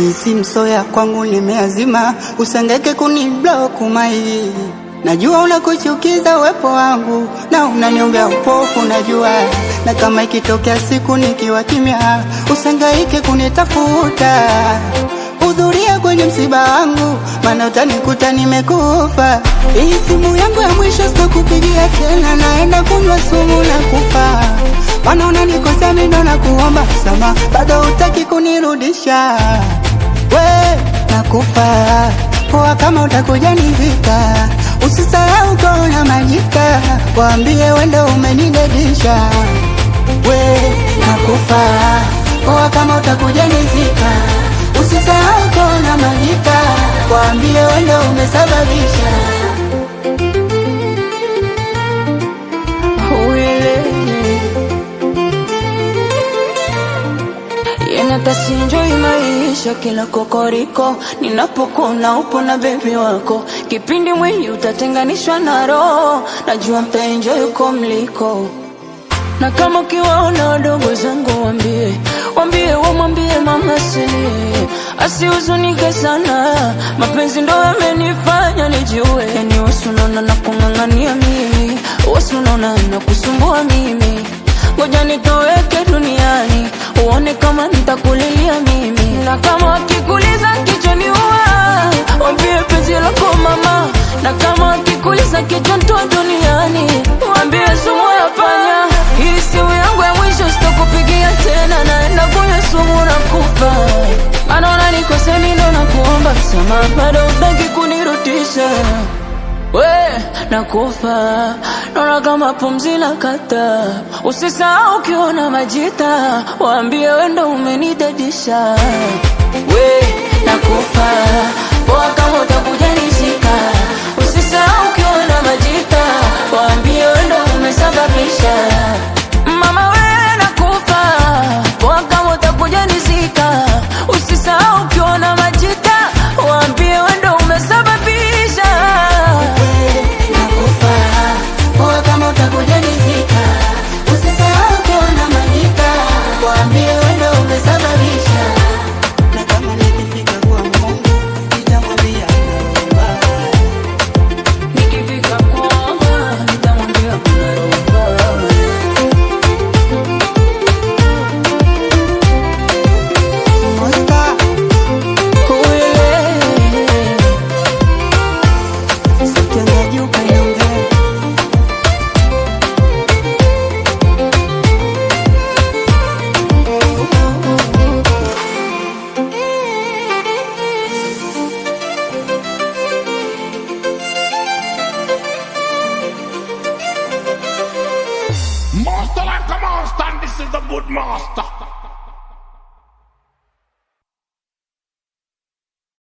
Hii si msoya kwangu nimeazima, usengeke kuniblock mai. Najua unakuchukiza uwepo wangu na unaniombea upofu, najua na kama ikitokea siku nikiwa kimya, usengaike kunitafuta hudhuria kwenye msiba wangu, maana utanikuta nimekufa. Hii simu yangu ya mwisho sitakupigia tena, naenda kunywa sumu na kufa. Maana unanikosea mimi ndo nakuomba msamaha, bado hutaki kunirudisha. We nakufa poa, kama utakuja nivika, usisahau kona majika, waambie wendo umenidedisha. We nakufa poa, kama utakuja nivika Usisahau kona majika, waambie wendo umesababisha. Yenatasinjoi maisha kila kokoriko, ninapokuna upo na bebi wako, kipindi mwili utatenganishwa na roho, najua mtaenjoy uko mliko na kama ukiwaona wadogo zangu wambie, wambie wamwambie mama silie, asihuzunike sana, mapenzi ndo yamenifanya nijue, yani wasunaona na kung'ang'ania mimi, wasunaona na kusumbua mimi, ngoja nitoweke duniani, uone kama nitakulilia mimi, na kama wakikuliza kichwani uwa, wambie penzi lako mama, na kama wakikuliza kichwa ntoa duniani, wambie sumu ya panya hii simu yangu ya mwisho sitakupigia tena, naenda kunywa sumu na kufa. Maana unanikosea mimi ndo nakuomba msamaha, bado hutaki kunirudisha. We nakufa, naona kama pumzi la kata. Usisahau ukiona majita, waambie wendo umenidadisha. We nakufa, poa kama utakuja nishika. Usisahau ukiona majita, waambie wendo umesababisha. Mama we nakufa, poa kama utakuja nizika. Usisahau ukiona majita, waambie wendo umesababisha. Nakufa poa, kama utakuja nizika. Usisahau kona majika, waambie wendo umesababisha. Na kama nikifika kwa Mungu, nitamwambia naomba. Nikifika kwamba nitamwambia kuna roho Monster, sitendaji ukaniongea. Master like a master, and this is the good master.